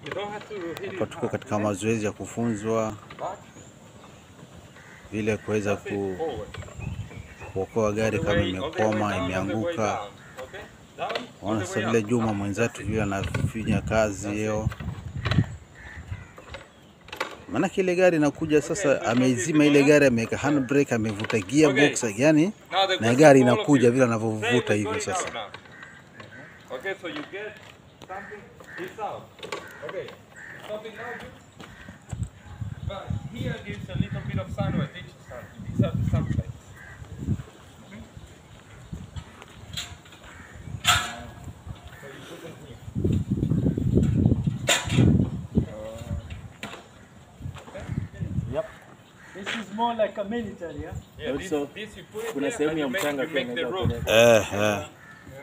You don't have to hit Hapa it tuko hard, katika okay? mazoezi ya kufunzwa Back, vile kuweza that's it, ku, forward. kuokoa gari On the kama way- on the way imekwama, down, on the way imeanguka. down, okay? Down, on Waona the sasa way vile up. Juma Up, mwenzetu that's it. vile anafanya kazi That's it. hiyo, maanake ile gari inakuja sasa, ameizima ile gari, ameweka handbrake, amevuta gearbox, yani Now the na question gari for all of inakuja you. vile Say anavyovuta we hivyo got it sasa. out now. Okay, so you get something, it's out. Okay, stopping now, you. But here gives a little bit of sun or ditch sun. These are the sun plates. Okay? So you put them here. Yep. This is more like a military, yeah? Yeah, this, Also, this you put it kuna there sehemu and ya you make, mchanga you pia make the unaweza road. kupeleka. Eh, eh.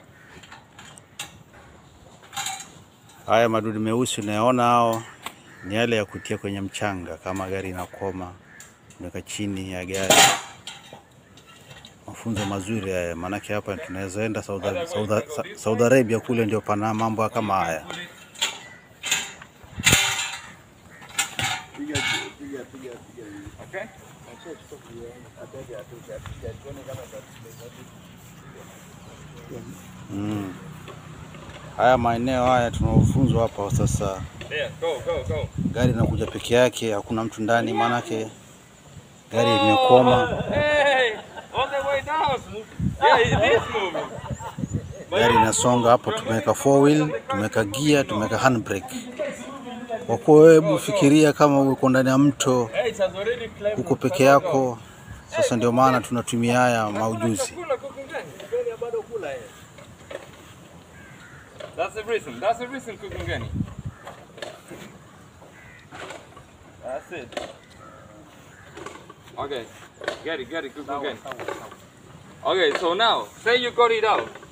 Haya madudu meusi unayaona hao ni yale ya kutia kwenye mchanga kama gari inakoma, unaweka chini ya gari. Mafunzo mazuri haya, maanake hapa tunaweza enda Saudi, Saudi, Sa- Saudi Arabia, kule ndio pana mambo kama haya. Put it Okay? Mm. Haya maeneo haya tunaofunzwa hapa sasa, There, go, go, go. gari inakuja peke yake, hakuna mtu ndani, maanake gari imekwama. Hey, on the way down. Yeah, it is moving. gari inasonga hapo. Tumeweka four wheel, tumeweka gear, tumeweka handbrake. Kwa kuwa hebu fikiria kama uko ndani ya mto, Hey, it has already climbed. uko peke yako. Sasa ndio maana tunatumia haya maujuzi. Chakula kuku gani? Gani bado kula yeye. That's the reason. That's the reason kuku gani. That's it. Okay. Get it, get it, kuku gani. Okay, so now, say you got it out.